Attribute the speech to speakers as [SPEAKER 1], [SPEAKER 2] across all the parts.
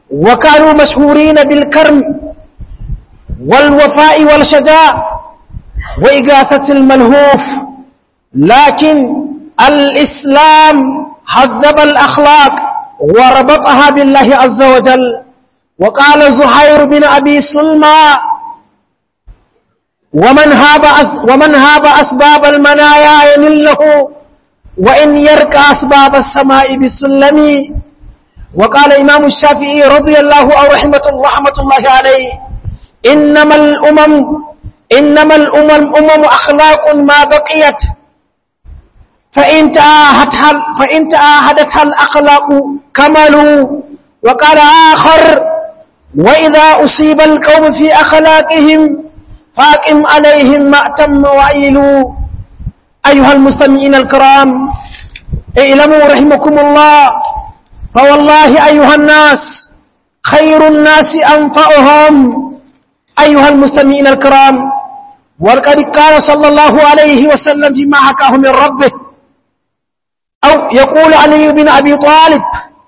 [SPEAKER 1] وكانوا مشهورين بالكرم والوفاء والشجاع وإغاثة الملهوف لكن الإسلام هذب الأخلاق وربطها بالله عز وجل وقال زهير بن أبي سلمى ومن هاب ومن هاب أسباب المنايا ينله وإن يرك أسباب السماء بسلم وقال إمام الشافعي رضي الله أو رحمة رحمة الله عليه إنما الأمم إنما الأمم أمم أخلاق ما بقيت فإن تآهدتها فإن تآهدتها الأخلاق كملوا وقال آخر وإذا أصيب القوم في أخلاقهم فاقم عليهم ما أتم وعيلوا أيها المستمعين الكرام اعلموا رحمكم الله فوالله أيها الناس خير الناس أنفعهم أيها المستمعين الكرام وقد قال صلى الله عليه وسلم فيما حكاه من ربه أو يقول علي بن أبي طالب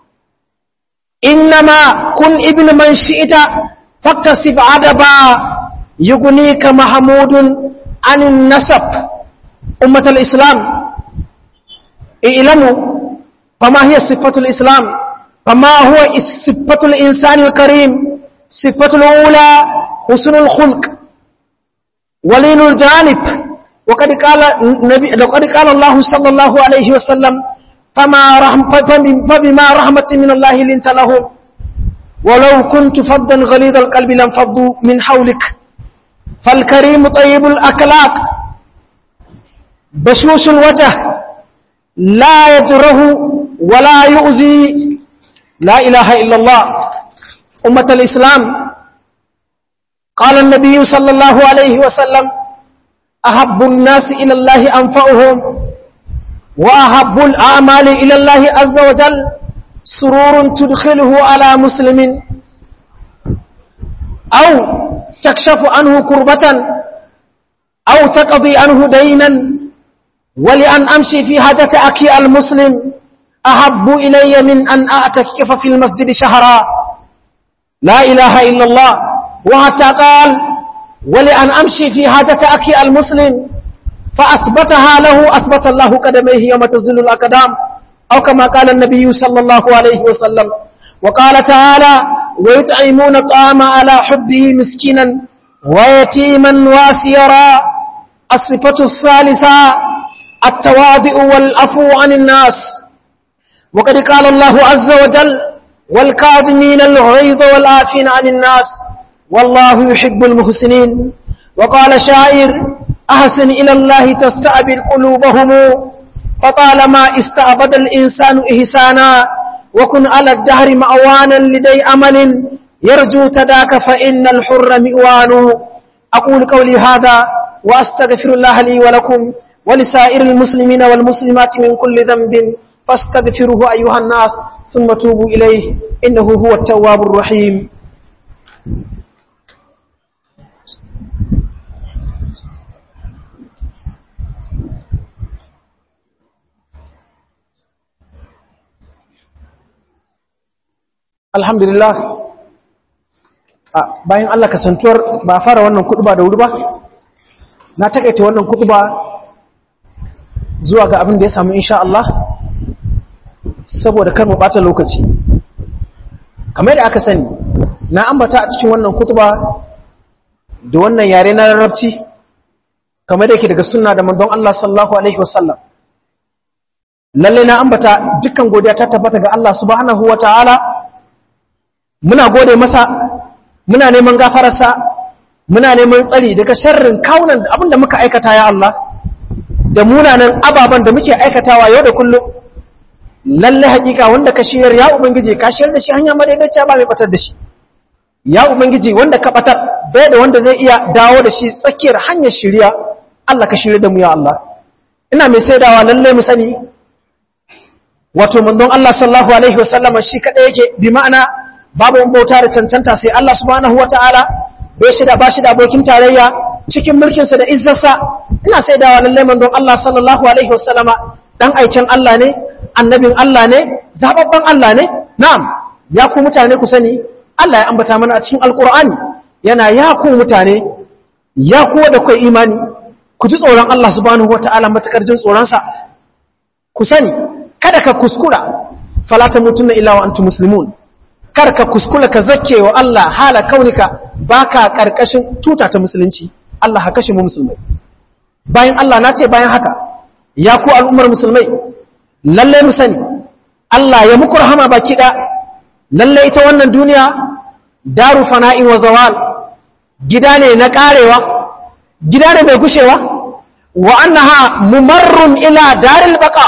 [SPEAKER 1] إنما كن ابن من شئت فاكتسب عدبا يغنيك محمود عن النسب أمة الإسلام اعلموا فما هي صفة الإسلام فما هو صفة الإنسان الكريم صفة الأولى حسن الخلق ولين الجانب وقد قال النبي وقد قال الله صلى الله عليه وسلم فما رحم فبما رحمة من الله لنت لهم ولو كنت فظا غليظ القلب لانفضوا من حولك فالكريم طيب الأخلاق بشوش الوجه لا يجره ولا يؤذي لا إله إلا الله أمة الإسلام قال النبي صلى الله عليه وسلم أحب الناس إلى الله أنفعهم وأحب الأعمال إلى الله عز وجل سرور تدخله على مسلم أو تكشف عنه كربة أو تقضي عنه دينا ولأن أمشي في حاجة أخي المسلم أحب إلي من أن أعتكف في المسجد شهرا لا إله إلا الله وحتى قال ولأن أمشي في حاجة أخي المسلم فأثبتها له أثبت الله قدميه يوم تزل الأقدام أو كما قال النبي صلى الله عليه وسلم وقال تعالى ويطعمون الطعام على حبه مسكينا ويتيما واسيرا الصفة الثالثة التواضع والعفو عن الناس وقد قال الله عز وجل والكاظمين الغيظ والعافين عن الناس والله يحب المحسنين وقال شاعر أحسن إلى الله تستعبد قلوبهم فطالما استعبد الإنسان إحسانا وكن على الدهر مأوانا لدي أمل يرجو تداك فإن الحر مئوان أقول قولي هذا وأستغفر الله لي ولكم ولسائر المسلمين والمسلمات من كل ذنب فاستغفروه أيها الناس ثم توبوا إليه إنه هو التواب الرحيم alhamdulillah bayan Allah kasantuwar ba fara wannan kutuba da wuri ba na takaita wannan kutuba zuwa ga abin da ya samu insha Allah saboda kar mu bata lokaci kamar da aka sani na ambata a cikin wannan kutuba da wannan yare na larabci kamar da yake daga sunna da manzon Allah sallallahu alaihi wasallam lalle na ambata dukkan godiya ta tabbata ga Allah subhanahu wataala muna gode masa muna neman gafararsa muna neman tsari daga sharrin kaunan abinda muka aikata ya Allah da munanan ababen da muke aikatawa yau da kullum lalle hakika wanda ka shiyar ya ubangiji ka shiyar da shi hanya madaidaiciya ba mai batar da shi ya ubangiji wanda ka batar bai da wanda zai iya dawo da shi tsakiyar hanyar shirya Allah ka shirya da mu ya Allah ina mai saidawa lalle mu sani wato manzon Allah sallallahu alaihi wasallama shi kadai yake bi ma'ana babu wani bauta da cancanta sai Allah subhanahu wataala bai shi da bashi da abokin tarayya cikin mulkinsa da izzarsa ina saidawa lalle manzon Allah sallallahu alaihi wasallama dan aikin Allah ne annabin Allah ne zababban Allah ne na'am ya ku mutane ku sani Allah ya ambata mana a cikin alkur'ani yana ya ku mutane ya kuwa da kai imani ku ji tsoron Allah subhanahu wataala matakar jin tsoronsa ku sani kada ka kuskura fala tamutunna illa wa antum muslimun kar ka kuskura ka zakke wa Allah hala kaunika baka karkashin tuta ta musulunci Allah ha kashe mu musulmai bayan Allah na ce bayan haka ya ku al'ummar musulmai lalle mu sani Allah ya muku rahama baki da lalle ita wannan duniya daru fana'in wa zawal gida ne na karewa gida ne mai gushewa wa annaha mumarrun ila daril baqa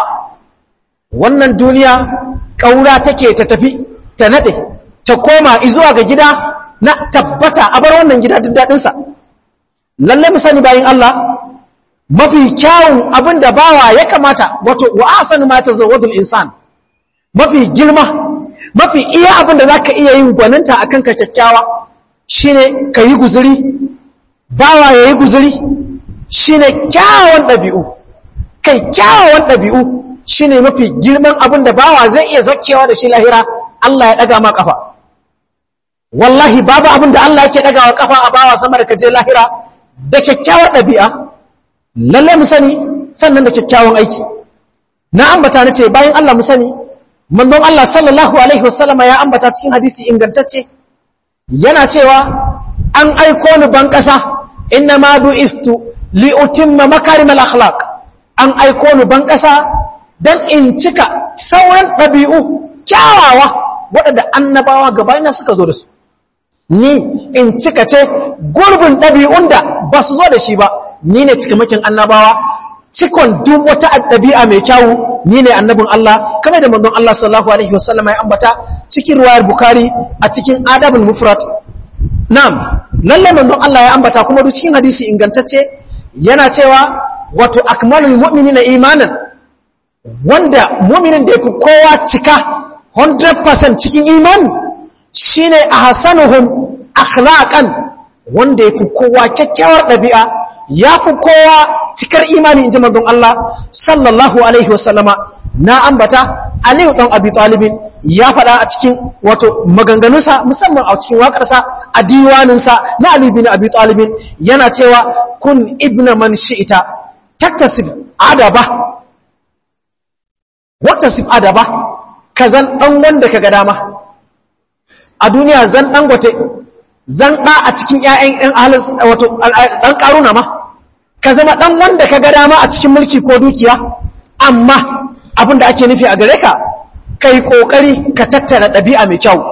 [SPEAKER 1] wannan duniya kaura take ta tafi ta nade ta koma zuwa ga gida na tabbata a bar wannan gida duk dadin sa lalle mu sani bayin Allah mafi kyawun abin da bawa ya kamata wato wa asanu ma tazawwadul insan mafi girma mafi iya abin da zaka iya yin gwaninta akan ka kyakkyawa shine kayi guzuri bawa yayi guzuri shine kyawawan dabi'u kai kyawawan dabi'u shine mafi girman abin da bawa zai iya zakkewa da shi lahira Allah ya daga ma kafa wallahi babu abin da Allah yake dagawa kafa a bawa sama da kaje lahira da kyakkyawar dabi'a lalle mu sani sannan da kyakkyawan aiki na ambata nace bayan Allah mu sani manzon Allah sallallahu alaihi wasallama ya ambata cikin hadisi ingantacce yana cewa an aiko ni ban kasa inna ma bu'istu li utimma makarimal akhlaq an aiko ni ban kasa dan in cika sauran dabi'u kyawawa waɗanda annabawa gabayina suka zo da su ni in cika ce gurbin ɗabi'un da ba su zo da shi ba ni ne cikamakin annabawa cikon duk wata ɗabi'a mai kyawu ni ne annabin Allah kamar da manzon Allah sallallahu alaihi wasallam ya ambata cikin ruwayar Bukhari a cikin adabul mufrad na'am lalle manzon Allah ya ambata kuma duk cikin hadisi ingantacce yana cewa wato akmalul mu'minina imanan wanda mu'minin da yafi kowa cika 100% cikin imani shine ahsanuhum akhlaqan wanda yafi kowa kyakkyawar ɗabi'a ya fi kowa cikar imani in ji manzon Allah sallallahu Alaihi wasallama na ambata Aliyu ɗan Abi Talibin ya faɗa a cikin wato maganganunsa musamman a cikin waƙarsa a diwaninsa na Ali bin Abi Talibin yana cewa kun ibna man shi'ita taktasib adaba waktasib adaba ka zan ɗan wanda ka ga dama a duniya zan ɗan gote zan ɗa a cikin ‘ya'yan ‘yan ahalin wato ɗan ƙaruna ma ka zama ɗan wanda ka ga dama a cikin mulki ko dukiya amma abin da ake nufi a gare ka ka yi ƙoƙari ka tattara ɗabi'a mai kyau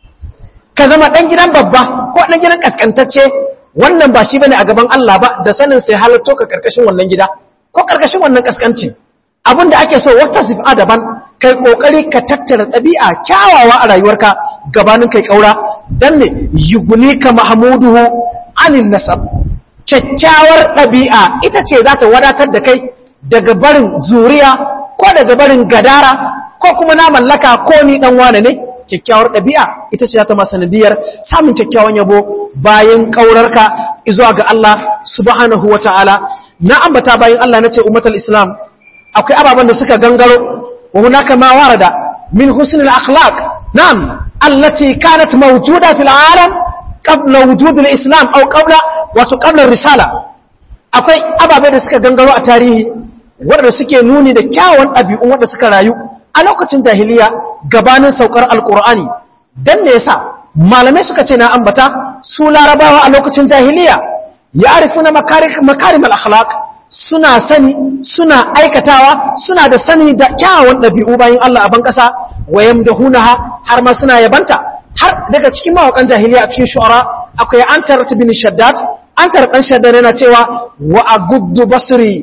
[SPEAKER 1] ka zama ɗan gidan babba ko ɗan gidan ƙasƙantacce wannan ba shi bane a gaban Allah ba da sanin sai halatto ka ƙarƙashin wannan gida ko ƙarƙashin wannan ƙasƙanci abin da ake so wata sifa daban kai ƙoƙari ka tattara ɗabi'a kyawawa a rayuwarka gabanin kai ƙaura don ne yuguni ka mahamuduhu anin nasab kyakkyawar ɗabi'a ita ce za ta wadatar da kai daga barin zuriya ko daga barin gadara ko kuma na mallaka ko ni ɗan wane ne kyakkyawar ɗabi'a ita ce za ta sanadiyar samun kyakkyawan yabo bayan ƙaurarka izuwa ga Allah subhanahu wa ta'ala na ambata bayan Allah na ce ummatul islam akwai ababen da suka gangaro wa hunaka ma warada min husnul akhlaq na'am allati kanat mawjuda fil alam qabla wujud al-islam aw qabla wato qabla risala akwai ababe da suka gangaro a tarihi wanda suke nuni da kyawun ɗabi'un wanda suka rayu a lokacin jahiliya gabanin saukar alqur'ani dan me yasa malamai suka ce na ambata su larabawa a lokacin jahiliya ya'rifuna makarim al-akhlaq suna sani suna aikatawa suna da sani da kyawun ɗabi'u bayan Allah a ban ƙasa wayam da hunaha har ma suna yabanta har daga cikin mawakan jahiliya a cikin shu'ara akwai an tarata bin shaddad an tarata shaddad yana cewa wa aguddu basri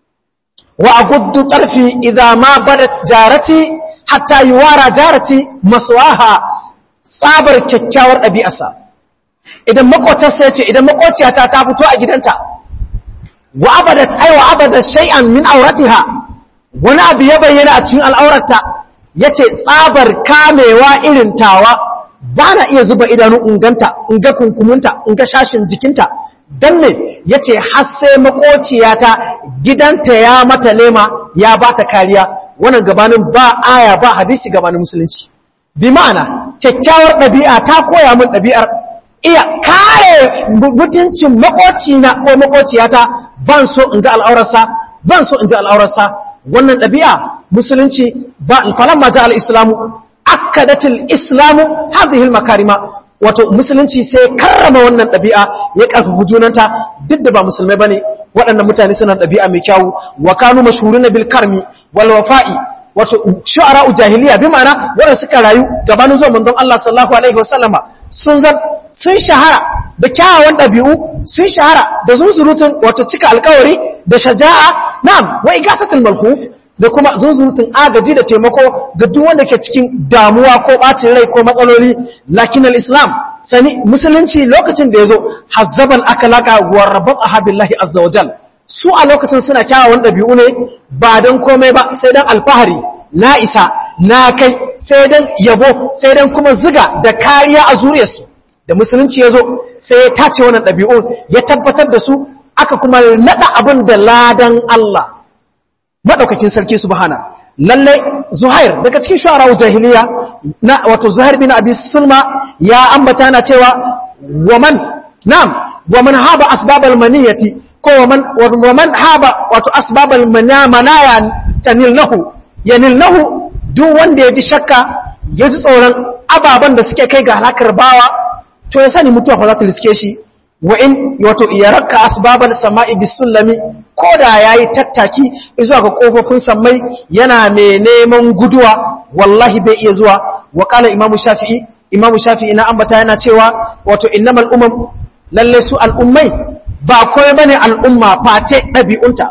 [SPEAKER 1] wa aguddu tarfi idza ma badat jarati hatta yuwara jarati maswaha tsabar kyakkyawar ɗabi'arsa idan makotarsa ya ce idan makociyata ta fito a gidanta wa abadat ai wa abadat shay'an min auratiha wani abu ya bayyana a cikin al'aurarta yace tsabar kamewa irin tawa ba na iya zuba idanu inganta in ga kunkumunta in ga shashin jikinta dan ne yace har sai makociyata gidanta ya mata lema ya bata kariya wannan gabanin ba aya ba hadisi gabanin musulunci bi ma'ana kyakkyawar ɗabi'a ta koya min ɗabi'ar iya kare mutuncin makocina ko makociyata ban so in ga al'aurarsa ban so in ji al'aurarsa wannan ɗabi'a musulunci ba falamma ja al-islamu akkadatil islamu hadhihi al-makarima wato musulunci sai karrama wannan ɗabi'a ya karfafa junanta duk da ba musulmai bane waɗannan mutane suna ɗabi'a mai kyawu wa kanu mashhuruna bil karmi wal wafa'i wato shu'ara jahiliya bi ma'ana wanda suka rayu gabanin zuwa manzon Allah sallallahu alaihi wasallama sun zan sun shahara da kyawawan ɗabi'u sun shahara da zunzurutun wato cika alkawari da shaja'a na'am wa igasatul malhuf da kuma zunzurutun agaji da taimako ga duk wanda ke cikin damuwa ko bacin rai ko matsaloli lakin al-islam sani musulunci lokacin da yazo hazzaban akalaka wa rabata billahi azza wajal su a lokacin suna kyawawan ɗabi'u ne ba don komai ba sai don alfahari na isa na kai sai don yabo sai don kuma ziga da kariya a zuriyarsu da musulunci ya zo sai ya tace wannan ɗabi'u ya tabbatar da su aka kuma naɗa abin da ladan Allah maɗaukakin sarki subhana lallai zuhair daga cikin shu'ara jahiliya na wato zuhair bin abi sulma ya ambata na cewa waman na'am waman haba asbabal maniyati ko waman haba wato asbabal manaya tanilnahu yanilnahu duk wanda ya ji shakka ya ji tsoron ababen da suke kai ga halakar bawa to ya sani mutuwa fa za ta riske shi wa in wato ya raka asbabal sama'i bisullami ko da yayi tattaki zuwa ga kofofin sammai yana mai neman guduwa wallahi bai iya zuwa wa qala imamu shafi'i imamu shafi'i na ambata yana cewa wato innamal umam lalle su al'ummai ba kome bane al'umma face ɗabi'unta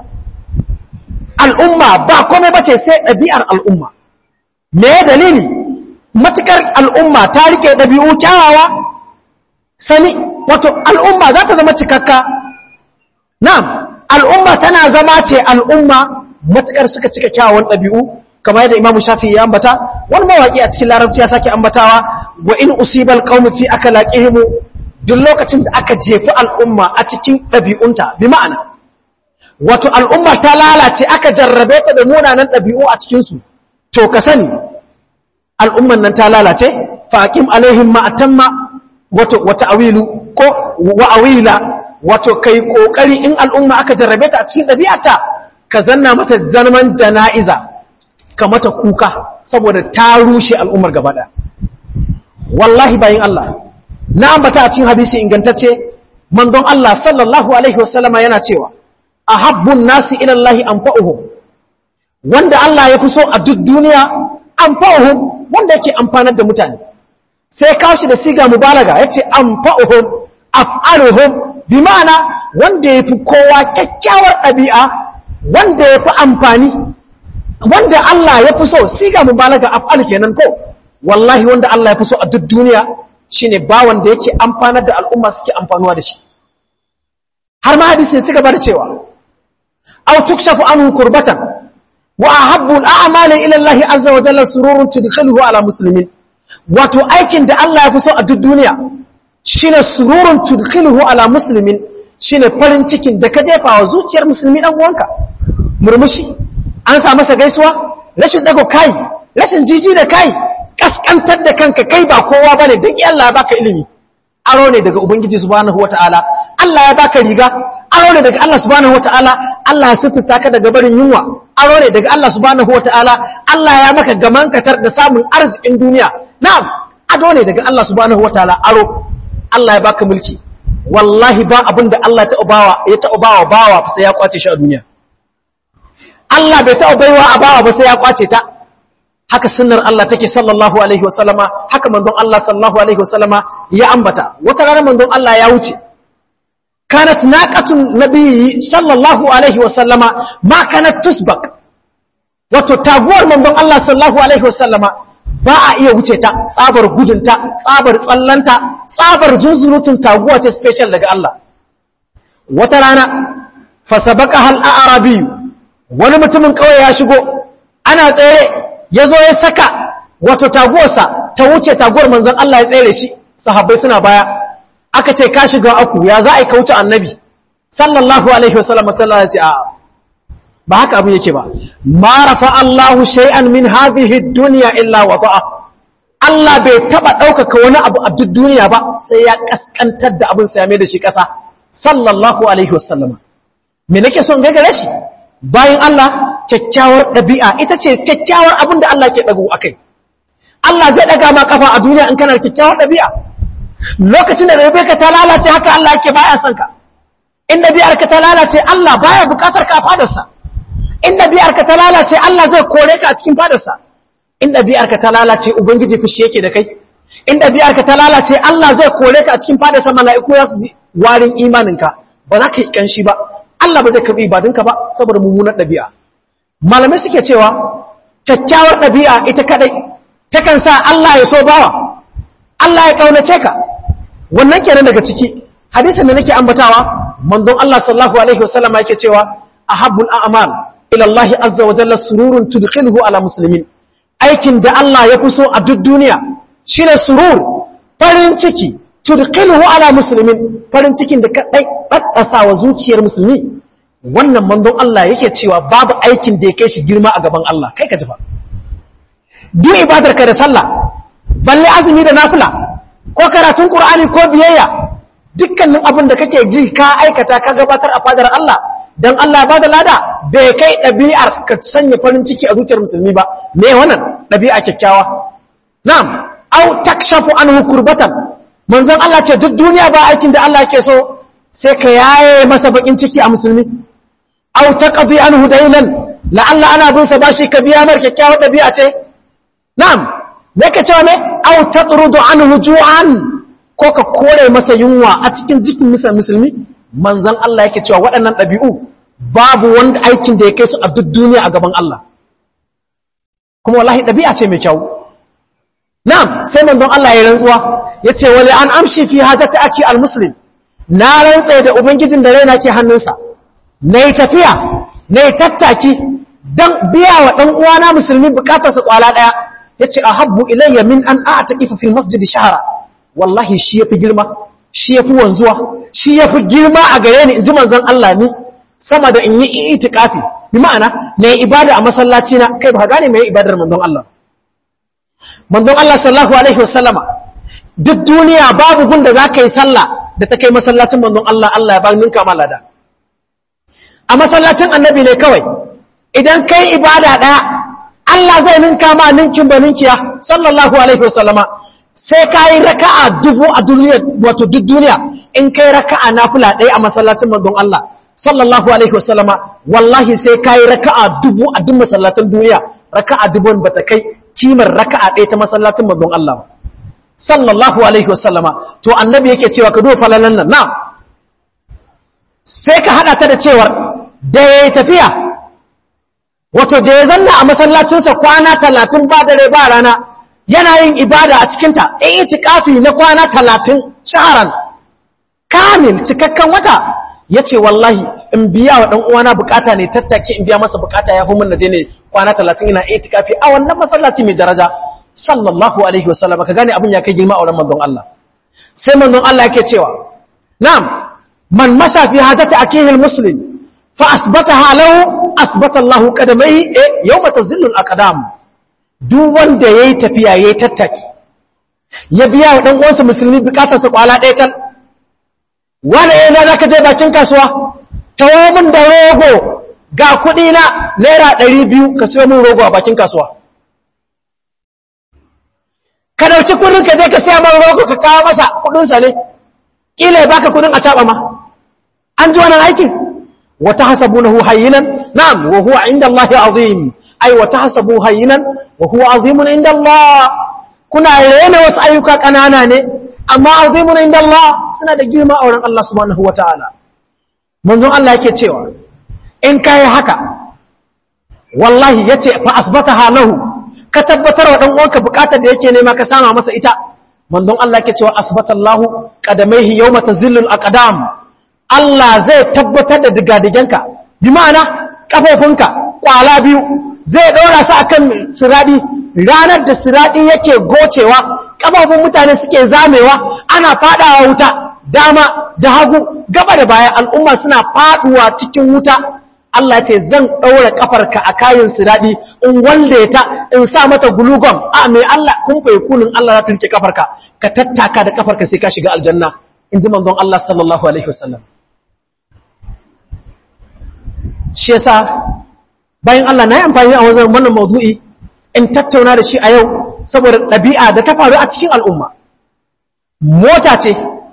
[SPEAKER 1] al'umma ba kome bace sai ɗabi'ar al'umma me dalili matukar al'umma ta rike ɗabi'u kyawawa sani wato al'umma za ta zama cikakka na'am al'umma tana zama ce al'umma matukar suka cika kyawawan ɗabi'u kamar yadda imamu shafi ya ambata wani mawaƙi a cikin larabci ya sake ambatawa wa in usibal qaumi fi akalaqihim duk lokacin da aka jefi al'umma a cikin ɗabi'unta bi ma'ana wato al'umma ta lalace aka jarrabe ta da munanan ɗabi'u a cikinsu to ka sani al'umman nan ta lalace faƙim alaihim ma'atamma wato wata awilu ko wa'awila wato kai ƙoƙari in al'umma aka jarrabe ta a cikin ɗabi'ata ka zanna mata zaman jana'iza ka mata kuka saboda ta rushe al'ummar gabaɗa wallahi bayin Allah na ambata a cikin hadisi ingantacce mandon Allah sallallahu alaihi wasallama yana cewa ahabbun nasi ila Allah anfa'uhum wanda Allah ya fi so a duk duniya anfa'uhum wanda yake amfanar da mutane sai kawo shi da siga mubalaga yace anfa'uhum af'aluhum bi ma'ana wanda yafi kowa kyakkyawar ɗabi'a wanda yafi amfani wanda Allah ya fi so siga mubalaga af'al kenan ko wallahi wanda Allah ya fi so a duk duniya shine bawan da yake amfanar da al'umma suke amfanuwa da shi har ma hadisi ya ci gaba da cewa aw tukshafu anhu kurbatan wa ahabbu al'amali ila Allah azza wa jalla sururun tudkhiluhu ala muslimin wato aikin da Allah ya fi so a duk duniya shine sururun tudkhiluhu ala muslimin shine farin cikin da ka jefa wa zuciyar musulmi dan uwanka murmushi an sa masa gaisuwa rashin dago kai rashin jiji da kai kaskantar da kanka kai ba kowa bane duk Allah ya baka ilimi aro ne daga ubangiji subhanahu wataala Allah ya baka riga aro ne daga Allah subhanahu wataala Allah ya sutura ka daga barin yunwa aro ne daga Allah subhanahu wataala Allah ya maka gaman katar da samun arzikin duniya na'am ado ne daga Allah subhanahu wataala aro Allah ya baka mulki wallahi ba abin da Allah ya bawa ya taɓa bawa bawa sai ya kwace shi a duniya Allah bai taɓa baiwa a bawa ba sai ya kwace ta haka sunnar Allah take sallallahu alaihi wasallama haka manzon Allah sallallahu alaihi wasallama ya ambata wata rana manzon Allah ya wuce kanat naqatun nabiyyi sallallahu alaihi wasallama ma kanat tusbaq wato taguwar manzon Allah sallallahu alaihi wasallama ba a iya wuce ta tsabar gudunta tsabar tsallanta tsabar zunzurutun taguwa ce special daga Allah wata rana fasabaka hal a'rabi wani mutumin kauye ya shigo ana tsere ya zo ya saka wato taguwarsa ta wuce taguwar manzon Allah ya tsere shi sahabbai suna baya aka ce ka shiga aku ya za a yi kauce annabi sallallahu alaihi wasallam sallallahu alaihi a ba haka abin yake ba ma rafa Allahu shay'an min hadhihi dunya illa wada'a Allah bai taba ɗaukaka wani abu a duk duniya ba sai ya kaskantar da abin sa ya mai da shi ƙasa sallallahu alaihi wasallama me nake son gagare shi bayan Allah kyakkyawar ɗabi'a ita ce kyakkyawar abin da Allah ke ɗago akai Allah zai ɗaga ma kafa a duniya in kana da kyakkyawar ɗabi'a lokacin da Rebecca ta lalace haka Allah yake baya son ka in ɗabi'ar ka ta lalace Allah baya bukatar ka a fadarsa in ɗabi'ar ka ta lalace Allah zai kore ka a cikin fadarsa in ɗabi'ar ka ta lalace ubangiji fushi yake da kai in ɗabi'ar ka ta lalace Allah zai kore ka a cikin fadarsa mala'iku za su ji warin imaninka ba za ka yi kanshi ba Allah ba zai karɓi ibadunka ba saboda mummunar ɗabi'a malamai suke cewa kyakkyawar ɗabi'a ita kaɗai takan sa Allah ya so bawa Allah ya ƙaunace ka wannan kenan daga ciki hadisin da nake ambatawa manzon Allah sallallahu alaihi wasallam yake cewa ahabbul a'mal ila Allah azza wa jalla sururun tudkhiluhu ala muslimin aikin da Allah ya fi so a duk duniya shine surur farin ciki tudkhiluhu ala muslimin farin cikin da ka daddasa wa zuciyar musulmi wannan manzon Allah yake cewa babu aikin da ya kai shi girma a gaban Allah kai ka ji fa duk ibadar ka da sallah balle azumi da nafila ko karatun qur'ani ko biyayya dukkanin abin da kake ji ka aikata ka gabatar a fadar Allah dan Allah ba da lada bai kai ɗabi'ar ka sanya farin ciki a zuciyar musulmi ba me wannan ɗabi'a kyakkyawa na'am au takshafu anhu kurbatan manzon Allah ce duk duniya ba aikin da Allah ke so sai ka yaye masa bakin ciki a musulmi au taqdi anhu daynan la'alla ana bin sa bashi ka biya mar kyakkyawar ɗabi'a ce na'am me ka ce me au taqrudu anhu ju'an ko ka kore masa yunwa a cikin jikin musulmi manzan Allah yake cewa waɗannan ɗabi'u babu wanda aikin da ya kai su a duk duniya a gaban Allah kuma wallahi ɗabi'a ce mai kyau na'am sai manzon Allah ya rantsuwa ya ce wale an amshi fi hajjata ake al-muslim na rantsa da ubangijin da raina ke hannunsa na yi tafiya na yi tattaki don biya wa ɗan uwana musulmi bukatarsa kwala ɗaya ya ce a habbu ilayya min an a ta ifa fil masjidi shahara wallahi shi ya fi girma shi ya fi wanzuwa shi ya fi girma a gare ni in ji manzan Allah ni sama da in yi itikafi bi ma'ana na yi ibada a masallaci na kai ba gane mai ibadar manzon Allah manzon Allah sallallahu alaihi wasallama duk duniya babu gun da za ka yi sallah da ta kai masallacin manzon Allah Allah ya ba ninka ma lada a masallacin annabi ne kawai idan kai ibada daya Allah zai ninka ma ninkin ba ninkiya sallallahu alaihi wasallama sai ka yi raka'a dubu a duniya wato duk duniya in kai raka'a nafila ɗaya a masallacin manzon Allah sallallahu alaihi wasallama wallahi sai ka yi raka'a dubu a duk masallacin duniya raka'a dubun ba ta kai kimar raka'a ɗaya ta masallacin manzon Allah ba sallallahu alaihi wasallama to annabi yake cewa ka duba falalan nan na sai ka hada ta da cewar da ya tafiya wato da ya zanna a masallacinsa kwana talatin ba dare ba rana yana yin ibada a cikinta in itikafi na kwana talatin shaharan kamil cikakken wata ya ce wallahi in biya wa ɗan uwana bukata ne tattake in biya masa bukata ya fi mun naje ne kwana talatin ina itikafi a wannan masallaci mai daraja sallallahu alaihi wasallam ka gane abin ya kai girma a wurin manzon Allah sai manzon Allah yake cewa na'am man masha fi hajati akihi almuslim fa asbataha lahu asbata Allah qadamai yawma tazillu alaqdam duk wanda yayi tafiya yayi tattaki ya biya wa dan uwansa musulmi bukatarsa kwala ɗaya tal wala yana zaka je bakin kasuwa tawo min da rogo ga kuɗi na naira 200 ka siyo min rogo a bakin kasuwa ka dauki kudin ka je ka siya man rogo ka kawo masa kudinsa ne kila ya baka kudin a caba ma an ji wannan aikin wa tahsabunahu hayyinan na'am wa huwa 'inda Allah 'azim ai wa tahsabu hayyinan wa huwa 'azimun 'inda Allah kuna rena wasu ayyuka kanana ne amma 'azimun 'inda Allah suna da girma a wurin Allah subhanahu wata'ala manzon Allah yake cewa in kai haka wallahi yace fa asbataha lahu ka tabbatar wa ɗan uwanka buƙatar da yake nema ka sama masa ita manzon Allah yake cewa asbatallahu qadamaihi yawma tazillul aqdam Allah zai tabbatar da digadigenka bi ma'ana kafofinka kwala biyu zai ɗora su akan siradi ranar da siradi yake gocewa kafofin mutane suke zamewa ana fadawa wuta dama da hagu gaba da baya al'umma suna faduwa cikin wuta Allah ce zan ɗaura ƙafarka a kayan siraɗi in wanda ta in sa mata gulugom a mai Allah kun fai kunin Allah za ta rike ƙafarka ka tattaka da ƙafarka sai ka shiga aljanna in ji manzon Allah sallallahu alaihi wasallam shi yasa bayan Allah na yi amfani a wajen wannan maudu'i in tattauna da shi a yau saboda ɗabi'a da ta faru a cikin al'umma mota ce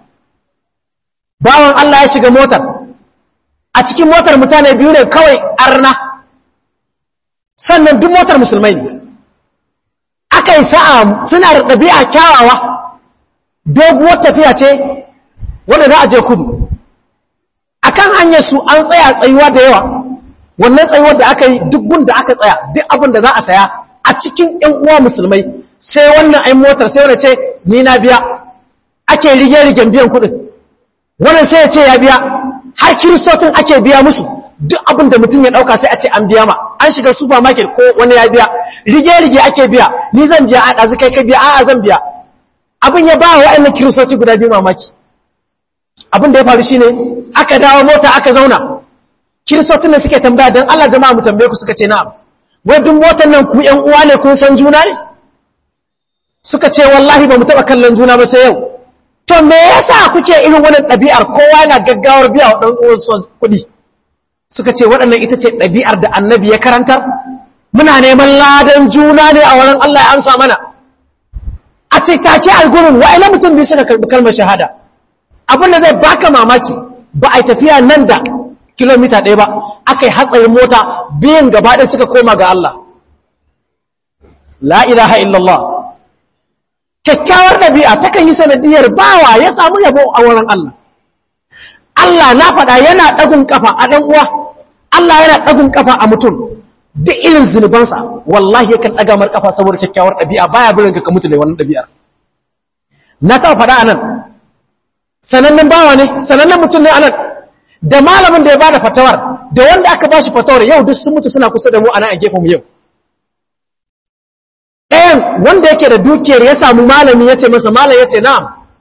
[SPEAKER 1] bawan Allah ya shiga motar a cikin motar mutane biyu ne kawai arna sannan duk motar musulmai ne aka yi sa'a suna da ɗabi'a kyawawa doguwar tafiya ce wanda za a je kudu a kan hanyar su an tsaya tsayuwa da yawa wannan tsayuwar da aka yi duk gun da aka tsaya duk abin da za a saya a cikin ‘yan uwa musulmai sai wannan ai motar sai wani ce ni na biya ake rige-rigen biyan kuɗin wannan sai ya ce ya biya har kiristotin ake biya musu duk abin da mutum ya ɗauka sai a ce an biya ma an shiga supermarket ko wani ya biya rige-rige ake biya ni zan biya a ɗazu kai ka biya a'a zan biya abin ya ba wa waɗannan kiristoci guda biyu mamaki abin da ya faru shine aka dawo mota aka zauna kiristocin da suke tambaya don Allah jama'a mu tambaye ku suka ce na'am wai duk motar nan ku ƴan uwa ne kun san juna ne suka ce wallahi ba mu taɓa kallon juna ba sai yau to me yasa kuke irin wannan ɗabi'ar kowa yana gaggawar biya wa ɗan uwansu kuɗi suka ce waɗannan ita ce ɗabi'ar da annabi ya karantar muna neman ladan juna ne a wurin Allah ya amsa mana a ce take a gurin wa'ina mutum biyu suka karɓi kalmar shahada abin da zai baka mamaki ba a tafiya nan da kilomita ɗaya ba aka yi hatsarin mota biyan gaba ɗaya suka koma ga Allah la ilaha illallah kyakkyawar ɗabi'a takan yi sanadiyar bawa ya samu yabo a wurin Allah Allah na faɗa yana ɗagun ƙafa a ɗan uwa Allah yana ɗagun ƙafa a mutum duk irin zunubansa wallahi yakan ɗaga mar ƙafa saboda kyakkyawar ɗabi'a baya birin ka mutu da wannan ɗabi'ar na taɓa faɗa a nan sanannen bawa ne sanannen mutum ne a nan da malamin da ya bada fatawar da wanda aka ba shi fatawar yau duk sun mutu suna kusa da mu a nan a gefen mu yau ɗayan wanda yake da dukiyar ya samu malami ya ce masa malam ya ce na'am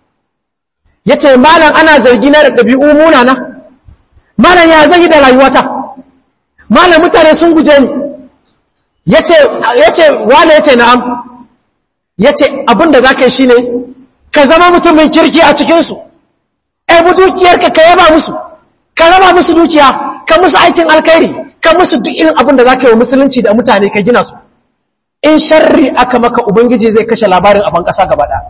[SPEAKER 1] ya ce malam ana zargi na da ɗabi'u munana malam ya zai da rayuwata malam mutane sun guje ni ya ce wane ya ce na'am ya ce abinda za ka yi shi ne ka zama mutumin kirki a cikinsu ɗaibu dukiyarka ka yaba musu ka raba musu dukiya ka musu aikin alkairi ka musu duk irin abinda za ka yi wa musulunci da mutane ka gina su in sharri aka maka ubangiji zai kashe labarin a ban ƙasa gaba ɗaya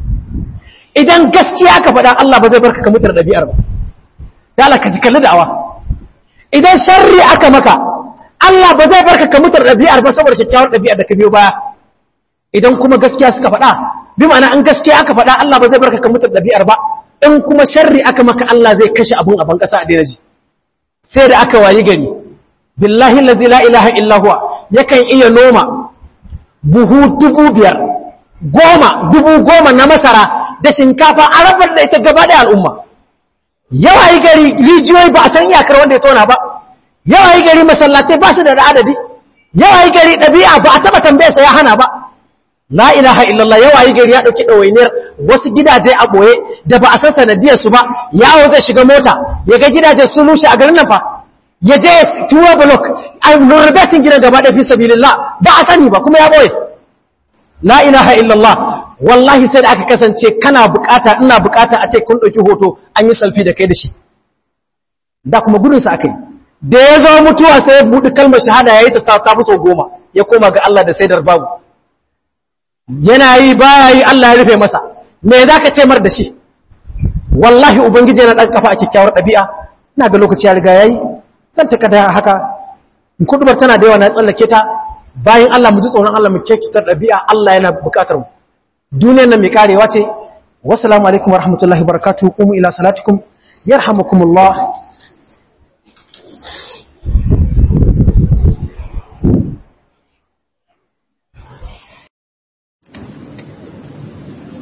[SPEAKER 1] idan gaskiya ka faɗa Allah ba zai barka ka mutar ɗabi'ar ba dala ka ji kalli da'awa idan sharri aka maka Allah ba zai barka ka mutar ɗabi'ar ba saboda kyakkyawar ɗabi'ar da ka biyo baya idan kuma gaskiya suka faɗa bi ma'ana in gaskiya aka faɗa Allah ba zai barka ka mutar ɗabi'ar ba in kuma sharri aka maka Allah zai kashe abun a ban ƙasa a daina ji sai da aka wayi gari billahi allazi la ilaha illa huwa yakan iya noma buhu dubu biyar goma dubu goma na masara da shinkafa a rabar da ita gaba da al'umma yawa yi gari rijiyoyi ba a san iyakar wanda ya tona ba yawa yi gari masallatai ba su da adadi yawa yi gari ɗabi'a ba a taɓa tambayarsa ya hana ba la ilaha illallah yawa yi gari ya ɗauki ɗawainiyar wasu gidaje a ɓoye da ba a san sanadiyarsu ba yawo zai shiga mota ya ga gidaje sun rushe a garin nan fa ya je tuwa blok a rurrubetin gidan gaba ɗaya fi sabilillah ba a sani ba kuma ya ɓoye la ilaha illallah wallahi sai da aka kasance kana bukata ina bukata a ce kun ɗauki hoto an yi salfi da kai da shi da kuma gudunsa aka yi da ya zo mutuwa sai ya buɗi kalmar shahada ya yi ta ta sau goma ya koma ga Allah da saidar babu yana yi baya yi Allah ya rufe masa me za ka ce mar da shi wallahi ubangiji yana ɗan kafa a kyakkyawar ɗabi'a na ga lokaci ya riga ya yi zan ta kada haka kudubar tana da yawa na tsallake ta bayan Allah mu ji tsoron Allah mu kyakkyawar ɗabi'a Allah yana buƙatar mu duniyar nan mai karewa ce wasu alaikum wa rahmatullahi barakatuhu kuma ila salatikum yarhamukumullah